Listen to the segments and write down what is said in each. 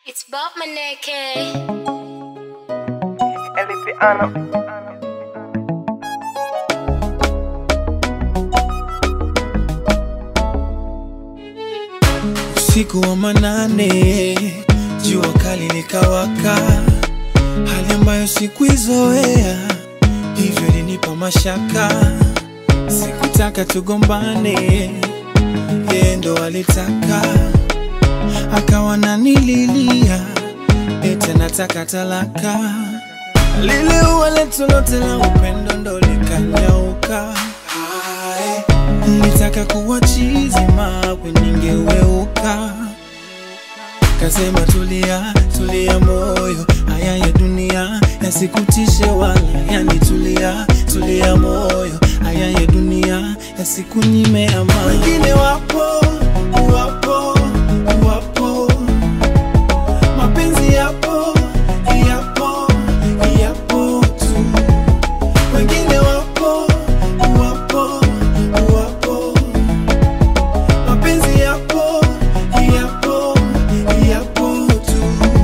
It's Bob Maneke. Elipiano. Usiku wa manane, jua kali likawaka, hali ambayo sikuizoea, hivyo ilinipa mashaka. Sikutaka tugombane, yeye ndo alitaka, akawa nanililia, eti nataka talaka. Lile ua letu lote la upendo ndo likanyauka. Hai, Nilitaka kuwa chizi mawe ningeweuka. Kasema tulia, tulia moyo, haya ya dunia yasikutishe wala yanitulia, tulia moyo, haya ya dunia yasikunyime amani. Wengine wapo, wapo, wapo, mapenzi yapo, yapo, yapo tu. Wengine wapo, wapo, wapo, mapenzi yapo, yapo, yapo tu.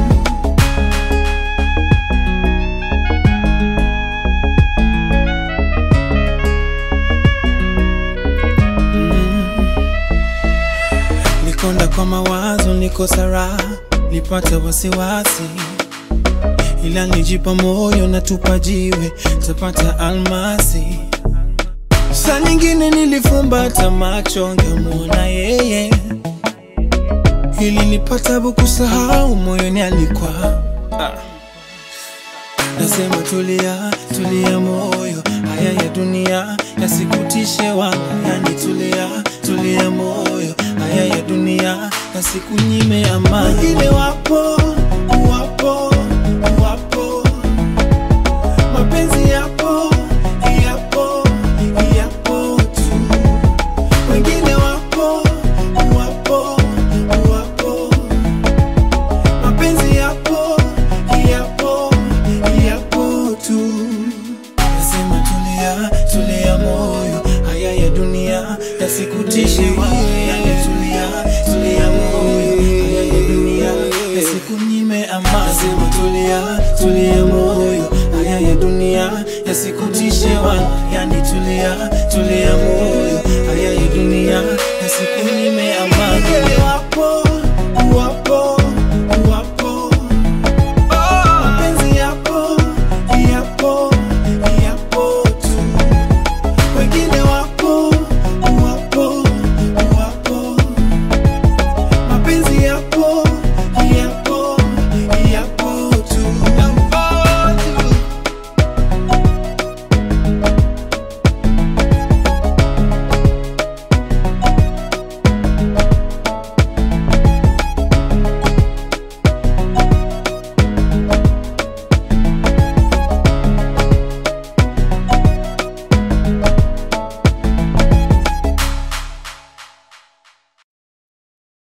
Nikonda kwa mawazo, niko sara, nipata wasiwasi, ila nijipa moyo na tupa jiwe, tapata almasi. Saa nyingine nilifumbata macho, ngemwona yeye, ili nipata kusahau moyoni alikuwa ah. Nasema tulia, tulia moyo, haya ya dunia yasikutishe wala yanitulia, tulia moyo, haya ya dunia yasikunyime amani. Wengine wapo, wapo, wapo, mapenzi yapo, yapo, yapo tu. Wengine wapo, wapo, wapo, mapenzi yapo, yapo, yapo tu. Nasema tulia, tulia moyo, haya ya dunia yasikutishe wewe, yani tulia, tulia moyo, haya ya dunia yasikunyime amani. Nasema tulia, tulia moyo, haya ya dunia yasikutishe wala, yani tulia, tulia moyo, haya ya dunia yasikunyime amani.